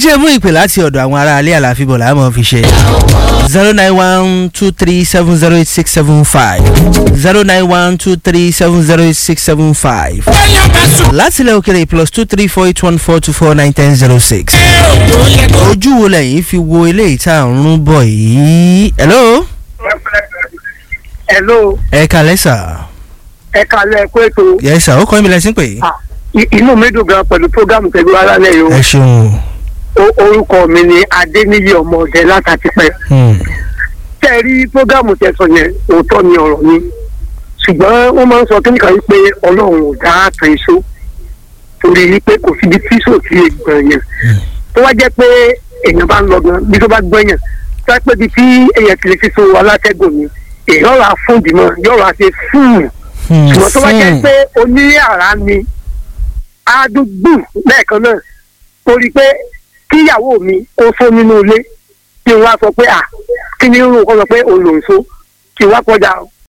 jẹ́ mú ìpè láti ọ̀dọ̀ àwọn ará alẹ́ àlàáfíbọ̀ làá fi ṣe zero nine one two three seven zero eight six seven five zero nine one two three seven zero eight six seven five láti ilẹ̀ òkèrè plus two three four eight one four two four nine ten zero six ojú wo lẹ́yìn fi wo eléyìí tá à ń rún bọ̀ yìí hello hello ẹ kalẹ́ sà ẹ kalẹ̀ kó ètò yẹ sà ó kọ́ mi lẹ́sìn pé Ah, i- inú mi dùn gan pẹ̀lú programu pẹ̀lú alálẹ̀ yìí ẹ ṣeun o orúkọ mi ni adéníyí ọmọ ọ̀dẹ látàtìpẹ́ Hmm. tẹ́ ẹ rí programu tẹ̀sán yẹn òótọ́ ni ọ̀rọ̀ ni ṣùgbọ́n wọ́n máa ń sọ kíníkà wípé ọlọ́run ò dá àtàn iṣó torí wípé kò síbi tí sò sí ègbọ̀n yẹn tó wá jẹ́ pé èèyàn bá ń lọ gan bí tó bá gbọ́yàn tó wá pé bí tí èèyàn ti lè fi so alátẹ́gùn ni èèyàn rà fún ìdìmọ̀ yóò rà ṣe fúùn Hmm. ṣùgbọ́n tó bá jẹ́ Hmm. pé oní àrá ni àdúgbò lẹ́ẹ̀kan náà torí pé kíyàwó mi ó fó nínú ilé kí n wá sọ pé à kí ni irun kan sọ pé òun lòún so kí n wá kọjá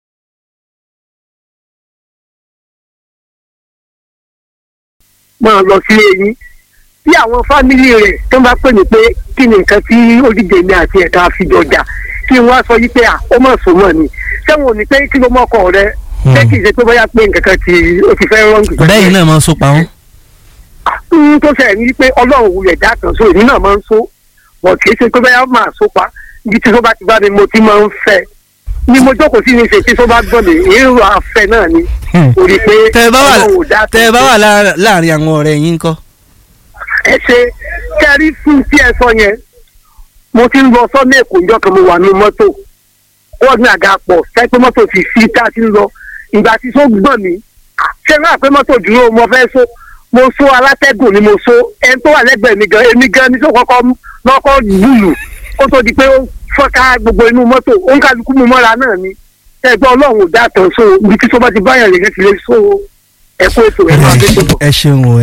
máa lọ sí eyín bí àwọn fámìlì rẹ̀ tó bá pè mí pé kí ni nǹkan tí olùdíje mi àti ẹ̀ka àfijọjà kí n wá sọ yí pé à ó mọ̀ sùn mọ̀ ni sẹ́wọ̀n ò ní pé kí ló mọ́kọ rẹ ṣé kì í ṣe pé bóyá pé nǹkan kan tí ó ti fẹ́ rọ́ǹgì. bẹ́ẹ̀ náà máa ń so pa wọ́n. n tó ṣe ní pé ọlọ́run wulẹ̀ dá kan so èmi náà máa ń so wọ́n kì í ṣe pé bóyá máa so pa ibi tí tó bá ti bá mi mo ti máa ń fẹ́ ni mo jókòó sí ní ṣe tí tó bá gbọ́n mi èrò afẹ́ náà ni Hmm. torí pé tẹ ẹ bá wà ọlọ́run ò dá tẹ ẹ bá wà lára- láàrin àwọn ọ̀rẹ́ yín kọ́. ẹ ṣe kẹrí fún tí ẹ sọ yẹn mo ti ń lọ sọ́nà èkó ìjọ kan mo wà ní mọ́tò wọ́n ní àga pọ̀ sẹ́pẹ́ mọ́tò ti fi tá a ti ń lọ ìgbà tí so gbọ̀n mi ṣé náà pé mọ́tò dúró mo fẹ́ so mo so alátẹ́gùn ni mo so ẹni tó wà lẹ́gbẹ̀ẹ́ mi gan èmi gan ni tó kọ́kọ́ lọ́kọ́ lùlù kó tó di pé ó fọ́ká gbogbo inú mọ́tò ó ń kálukú mu mọ́ra náà ni ẹgbẹ́ ọlọ́run ò dá tán so ibi tí tó bá ti báyàn lè ti lè so ẹ̀kọ́ ètò ẹ̀ máa dé tó bọ̀. ẹ ṣeun o